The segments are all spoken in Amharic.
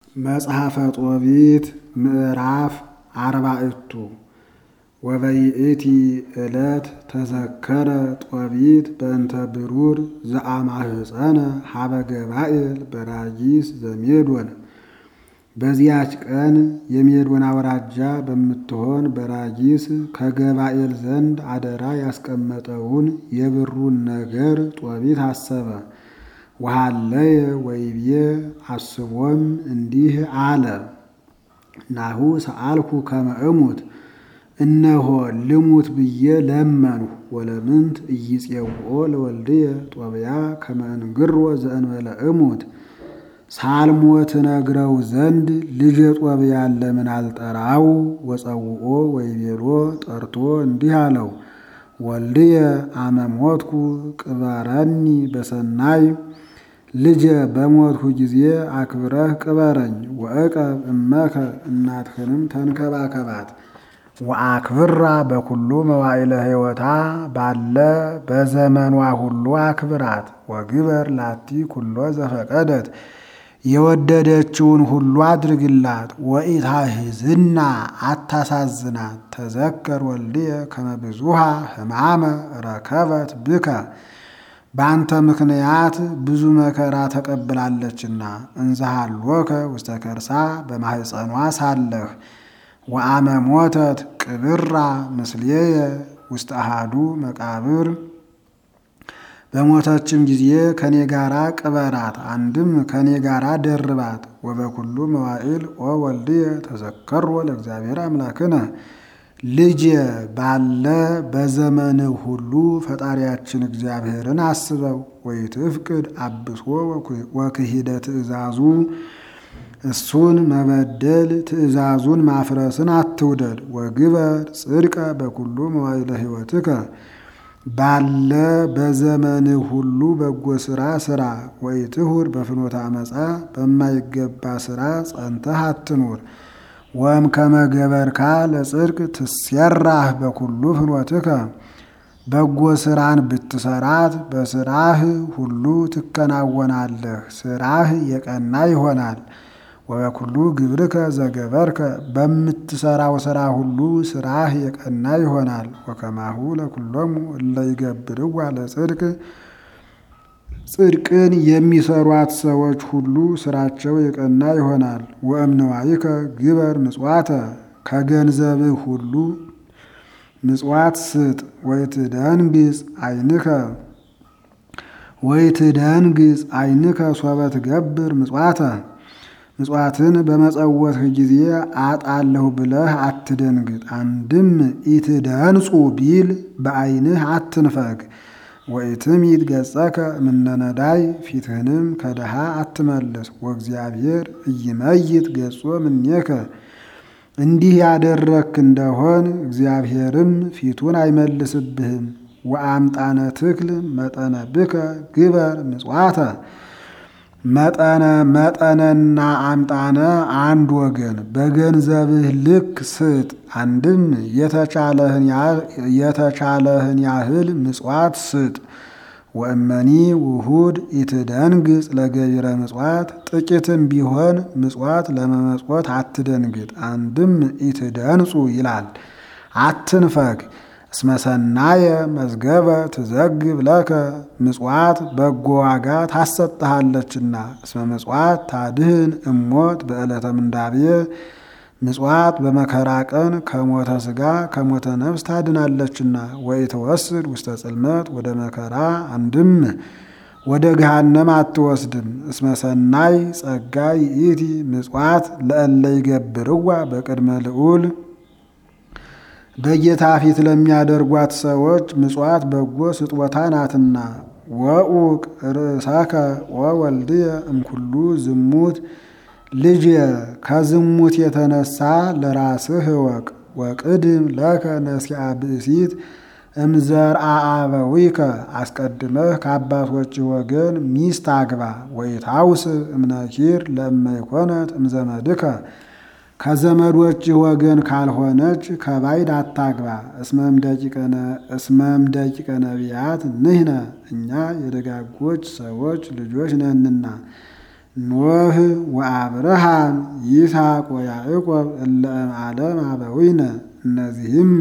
መጽሐፈ ጦቢት ምዕራፍ አርባዕቱ ወበይእቲ ዕለት ተዘከረ ጦቢት በእንተ ብሩር ዘአማህፀነ ሀበ ገባኤል በራጊስ ዘሜዶን። በዚያች ቀን የሜዶን አውራጃ በምትሆን በራጊስ ከገባኤል ዘንድ አደራ ያስቀመጠውን የብሩን ነገር ጦቢት አሰበ። ወሃለየ ወይቤ አስቦም እንዲህ አለ። ናሁ ሰአልኩ ከመ እሙት እነሆ ልሙት ብዬ ለመንሁ። ወለምንት ኢይፄውኦ ለወልድየ ጦብያ ከመ እንግሮ ዘእንበለ እሙት ሳልሞት ነግረው ዘንድ ልጄ ጦብያን ለምን አልጠራው? ወፀውኦ ወይቤሎ ጠርቶ እንዲህ አለው። ወልድየ አመ ሞትኩ ቅበረኒ በሰናይ ልጄ በሞትሁ ጊዜ አክብረህ ቅበረኝ። ወእቀብ እመከ እናትህንም ተንከባከባት። ወአክብራ በኩሉ መዋዕለ ሕይወታ ባለ በዘመኗ ሁሉ አክብራት። ወግበር ላቲ ኩሎ ዘፈቀደት የወደደችውን ሁሉ አድርግላት። ወኢታሕዝና አታሳዝናት። ተዘከር ወልድየ ከመ ብዙኃ ሕማመ ረከበት ብከ በአንተ ምክንያት ብዙ መከራ ተቀብላለችና። እንዘሃሎከ ውስተ ከርሳ በማህፀኗ ሳለህ ወአመ ሞተት ቅብራ ምስሌየ ውስተ አሃዱ መቃብር በሞተችም ጊዜ ከኔ ጋራ ቅበራት፣ አንድም ከኔ ጋራ ደርባት። ወበኩሉ መዋዕል ኦ ወልድየ ተዘከሮ ለእግዚአብሔር አምላክነ ልጄ ባለ በዘመንህ ሁሉ ፈጣሪያችን እግዚአብሔርን አስበው። ወይትፍቅድ አብሶ ወክሂደ ትእዛዙ እሱን መበደል ትእዛዙን ማፍረስን አትውደድ። ወግበር ጽድቀ በኩሉ መዋዕለ ሕይወትከ ባለ በዘመንህ ሁሉ በጎ ስራ ስራ። ወኢትሁር በፍኖተ አመፃ በማይገባ ስራ ጸንተህ አትኑር። ወም ከመገበርካ ለጽድቅ ትሴራህ በኩሉ ፍኖትከ በጎ ስራን ብትሰራት በስራህ ሁሉ ትከናወናለህ፣ ስራህ የቀና ይሆናል። ወበኩሉ ግብርከ ዘገበርከ በምትሰራው ስራ ሁሉ ስራህ የቀና ይሆናል። ወከማሁ ለኩሎሙ እለ ይገብርዋ ለጽድቅ ጽድቅን የሚሰሯት ሰዎች ሁሉ ስራቸው የቀና ይሆናል። ወእምነዋይከ ግበር ምጽዋተ ከገንዘብህ ሁሉ ምጽዋት ስጥ። ወይትደንግጽ አይንከ ወይትደንግጽ አይንከ ሶበ ትገብር ምጽዋተ ምጽዋትን በመጸወትህ ጊዜ አጣለሁ ብለህ አትደንግጥ። አንድም ኢትደንጹ ቢል በአይንህ አትንፈግ። ወኢትሚት ገጸከ እምነነዳይ ፊትህንም ከድሃ አትመልስ። ወእግዚአብሔር ኢይመይት ገጾ እምኔከ እንዲህ ያደረግክ እንደሆን እግዚአብሔርም ፊቱን አይመልስብህም። ወአምጣነ ትክል መጠነ ብከ ግበር ምጽዋተ መጠነ መጠነና አምጣነ አንድ ወገን በገንዘብህ ልክ ስጥ። አንድም የተቻለህን ያህል ምጽዋት ስጥ። ወእመኒ ውሁድ ኢትደንግጽ ለገቢረ ምጽዋት ጥቂትም ቢሆን ምጽዋት ለመመጽወት አትደንግጥ። አንድም ኢትደንጹ ይላል አትንፈግ። እስመ ሰናየ መዝገበ ትዘግብ ለከ ምጽዋት በጎ ዋጋ ታሰጥሃለችና። እስመ ምጽዋት ታድህን እሞት በዕለተ ምንዳቤ ምጽዋት በመከራ ቀን ከሞተ ሥጋ ከሞተ ነፍስ ታድናለችና። ወኢትወስድ ውስተ ጽልመት ወደ መከራ አንድም ወደ ገሃነም አትወስድም። እስመ ሰናይ ጸጋ ይእቲ ምጽዋት ለእለ ይገብርዋ በቅድመ ልዑል በጌታ ፊት ለሚያደርጓት ሰዎች ምጽዋት በጎ ስጦታ ናትና። ወኡቅ ርእሰከ ወወልድየ እምኩሉ ዝሙት ልጄ ከዝሙት የተነሳ ለራስህ እወቅ። ወቅድም ለከ ነሲአ ብእሲት እምዘርአ አበዊከ አስቀድመህ ከአባቶች ወገን ሚስት አግባ። ወኢታውስ እምነኪር ለእመይኮነት እምዘመድከ ከዘመዶች ወገን ካልሆነች ከባይድ አታግባ። እስመም ደቂቀ ነቢያት ንሕነ እኛ የደጋጎች ሰዎች ልጆች ነንና። ኖህ ወአብርሃም ይስሐቅ ወያዕቆብ እለ እምዓለም አበዊነ እነዚህም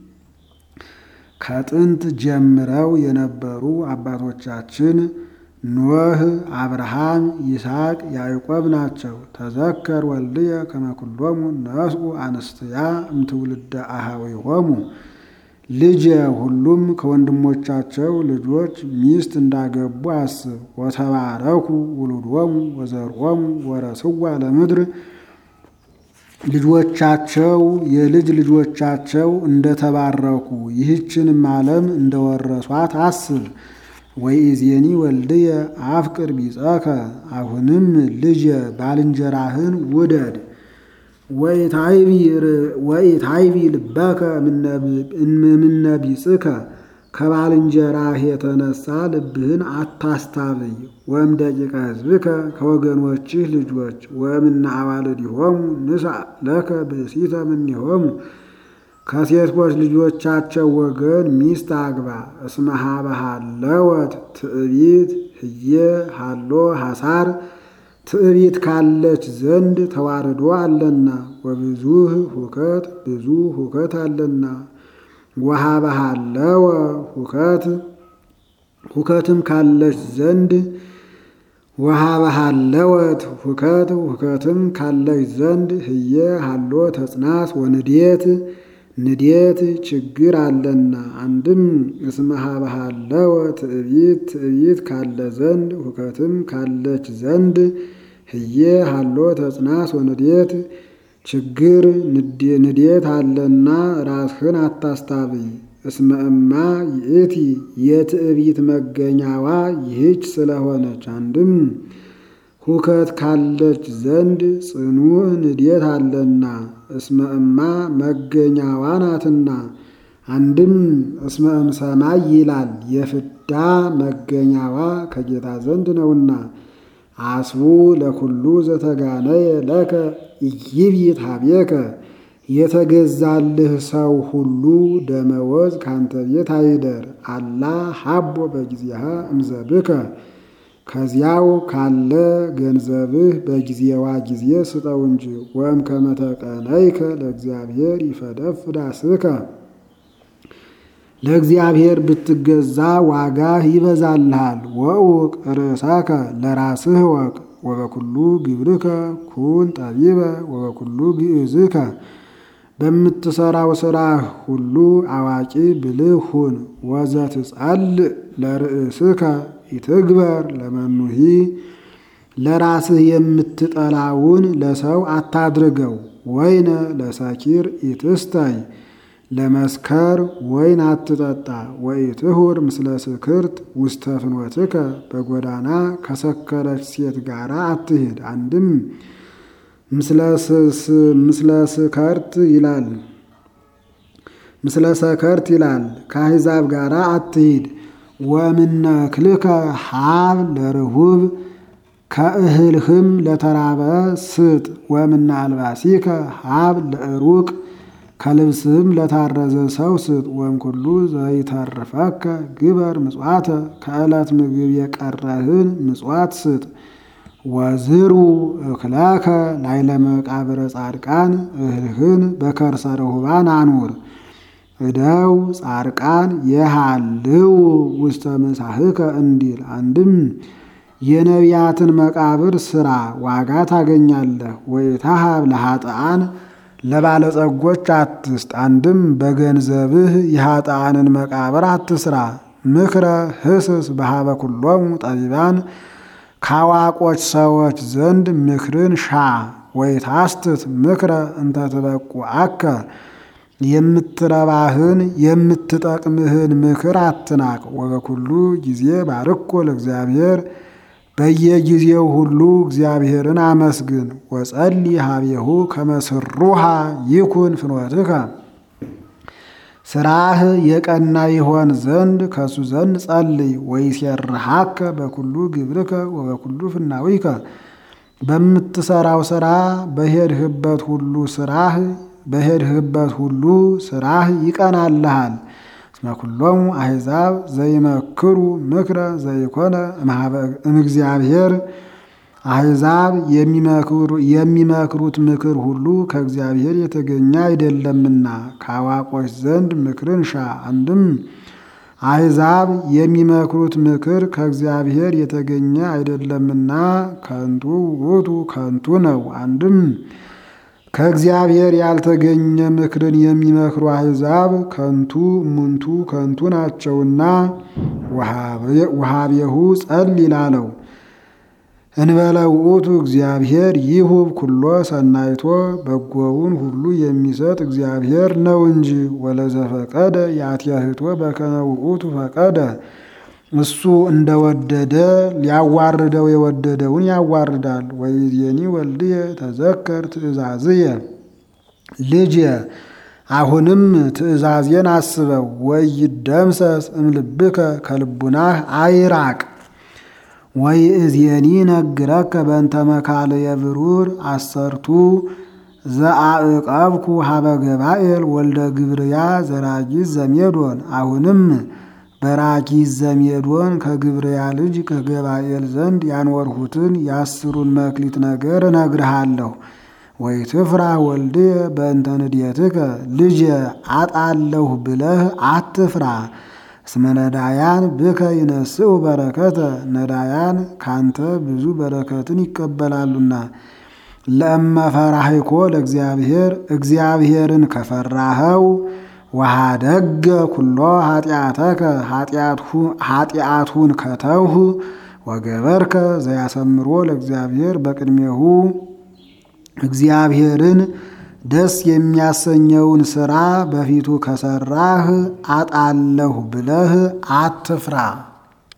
ከጥንት ጀምረው የነበሩ አባቶቻችን ኖህ፣ አብርሃም፣ ይስሐቅ፣ ያዕቆብ ናቸው። ተዘከር ወልድየ ከመ ኩሎሙ ነስኡ አንስትያ እምትውልደ አኀዊሆሙ ልጄ ሁሉም ከወንድሞቻቸው ልጆች ሚስት እንዳገቡ አስብ። ወተባረኩ ውሉዶሙ ወዘርኦሙ ወረስዋ ለምድር ልጆቻቸው የልጅ ልጆቻቸው እንደተባረኩ ይህችንም ዓለም እንደወረሷት አስብ። ወኢዜኒ ወልድየ አፍቅር ቢጸከ አሁንም ልጄ ባልንጀራህን ውደድ። ወኢታይቢ ልበከ እምነ ቢጽከ ከባልንጀራህ የተነሳ ልብህን አታስታብይ። ወእም ደቂቀ ሕዝብከ ከወገኖችህ ልጆች ወእምነ አዋልድሆሙ ንሣእ ለከ ብእሲተ እምኔሆሙ ከሴቶች ልጆቻቸው ወገን ሚስት አግባ። እስመ ኀበ ሀለወት ትዕቢት ህየ ሀሎ ሐሳር ትዕቢት ካለች ዘንድ ተዋርዶ አለና ወብዙህ ሁከት ብዙ ሁከት አለና ወኀበ ሀለወ ሁከት ሁከትም ካለች ዘንድ ወኀበ ሀለወት ሁከት ሁከትም ካለች ዘንድ ህየ ሀሎ ተጽናት ወንዴት ንዴት ችግር አለና። አንድም እስመ ኀበ ሀለወ ትዕቢት ትዕቢት ካለ ዘንድ ሁከትም ካለች ዘንድ ህየ ሀሎ ተጽናት ወንዴት ችግር ንዴት አለና ራስህን አታስታብይ። እስመ እማ ይእቲ የትዕቢት መገኛዋ ይህች ስለሆነች አንድም ሁከት ካለች ዘንድ ጽኑዕ ንዴት አለና እስመ እማ መገኛዋ ናትና። አንድም እስመ እምሰማይ ይላል የፍዳ መገኛዋ ከጌታ ዘንድ ነውና። አስቡ ለኩሉ ዘተጋነየ ለከ ኢይብይት ኀቤከ የተገዛልህ ሰው ሁሉ ደመወዝ ካንተ ቤት አይደር። አላ ሀቦ በጊዜሃ እምዘብከ ከዚያው ካለ ገንዘብህ በጊዜዋ ጊዜ ስጠው እንጂ። ወእም ከመ ተቀነይከ ለእግዚአብሔር ይፈደፍድ አስብከ ለእግዚአብሔር ብትገዛ ዋጋህ ይበዛልሃል። ወእውቅ ርእሳከ ለራስህ ወቅ ወበኩሉ ግብርከ ኩን ጠቢበ ወበኩሉ ግእዝከ በምትሰራው ስራህ ሁሉ አዋቂ ብልህ ሁን። ወዘትጸልእ ለርእስከ ኢትግበር ለመኑሂ ለራስህ የምትጠላውን ለሰው አታድርገው። ወይነ ለሰኪር ኢትስተይ ለመስከር ወይን አትጠጣ። ወኢትሁር ምስለ ስክርት ውስተ ፍኖትከ በጎዳና ከሰከረች ሴት ጋር አትሂድ። አንድም ምስለ ስከርት ይላል ምስለ ሰከርት ይላል ከአሕዛብ ጋር አትሂድ። ወምነ ክልከ ሀብ ለርሁብ ከእህልህም ለተራበ ስጥ። ወምነ አልባሲከ ሀብ ለእሩቅ ከልብስህም ለታረዘ ሰው ስጥ። ወም ኩሉ ዘይተርፈከ ግበር ምጽዋተ ከዕለት ምግብ የቀረህን ምጽዋት ስጥ። ወዝሩ እክለከ ላይለ መቃብረ ጻድቃን እህልህን በከርሰ ርሁባን አኑር። እደው ጻድቃን የሃልው ውስተ ምሳህከ እንዲል አንድም የነቢያትን መቃብር ስራ ዋጋ ታገኛለህ። ወይታሃብ ለኃጥአን ለባለጸጎች አትስጥ። አንድም በገንዘብህ የኃጥአንን መቃብር አትስራ። ምክረ ህስስ በሃበ ኩሎሙ ጠቢባን ካዋቆች ሰዎች ዘንድ ምክርን ሻ። ወይታስትት ምክረ እንተ ትበቁ አከ የምትረባህን የምትጠቅምህን ምክር አትናቅ። ወበኩሉ ጊዜ ባርኮ ለእግዚአብሔር በየጊዜው ሁሉ እግዚአብሔርን አመስግን። ወጸሊ ሀቤሁ ከመስሩሃ ይኩን ፍኖትከ ስራህ የቀና ይሆን ዘንድ ከሱ ዘንድ ጸልይ። ወይሴርሃከ በኩሉ ግብርከ ወበኩሉ ፍናዊከ በምትሰራው ስራ በሄድህበት ሁሉ ስራህ በሄድህበት ሁሉ ስራህ ይቀናልሃል። እስመ ኩሎሙ አሕዛብ ዘይመክሩ ምክረ ዘይኮነ እምእግዚአብሔር አሕዛብ የሚመክሩት ምክር ሁሉ ከእግዚአብሔር የተገኘ አይደለምና ከአዋቆች ዘንድ ምክርን ሻ። አንድም አሕዛብ የሚመክሩት ምክር ከእግዚአብሔር የተገኘ አይደለምና ከንቱ ውእቱ ከንቱ ነው። አንድም ከእግዚአብሔር ያልተገኘ ምክርን የሚመክሩ አሕዛብ ከንቱ እሙንቱ ከንቱ ናቸውና ወሀቤሁ ጸል ይላለው እንበለ ውእቱ እግዚአብሔር ይሁብ ኩሎ ሰናይቶ በጎውን ሁሉ የሚሰጥ እግዚአብሔር ነው እንጂ ወለዘፈቀደ ያትያህቶ በከመ ውእቱ ፈቀደ እሱ እንደወደደ ሊያዋርደው የወደደውን ያዋርዳል። ወይዜኒ ወልድየ ተዘከር ትእዛዝየ ልጅ አሁንም ትእዛዜን አስበው ወይደምሰስ እምልብከ ከልቡናህ አይራቅ ወይ እዝየኒ ነግረከ በእንተ መካልየ ብሩር አሰርቱ ዘአዕቀብኩ ሀበ ገባኤል ወልደ ግብርያ ዘራጊዝ ዘሜዶን አሁንም በራጊዝ ዘሜዶን ከግብርያ ልጅ ከገባኤል ዘንድ ያንወርሁትን የአስሩን መክሊት ነገር እነግርሃለሁ። ወይ ትፍራ ወልድየ በእንተ ንድየትከ ልጄ አጣለሁ ብለህ አትፍራ። እስመ ነዳያን ብከ ይነስኡ በረከተ ነዳያን ካንተ ብዙ በረከትን ይቀበላሉና። ለእመ ፈራህኮ ለእግዚአብሔር እግዚአብሔርን ከፈራኸው ወሃደገ ኩሎ ኃጢአተከ ኃጢአቱን ከተውህ ወገበርከ ዘያሰምሮ ለእግዚአብሔር በቅድሜሁ እግዚአብሔርን ደስ የሚያሰኘውን ሥራ በፊቱ ከሠራህ አጣለሁ ብለህ አትፍራ።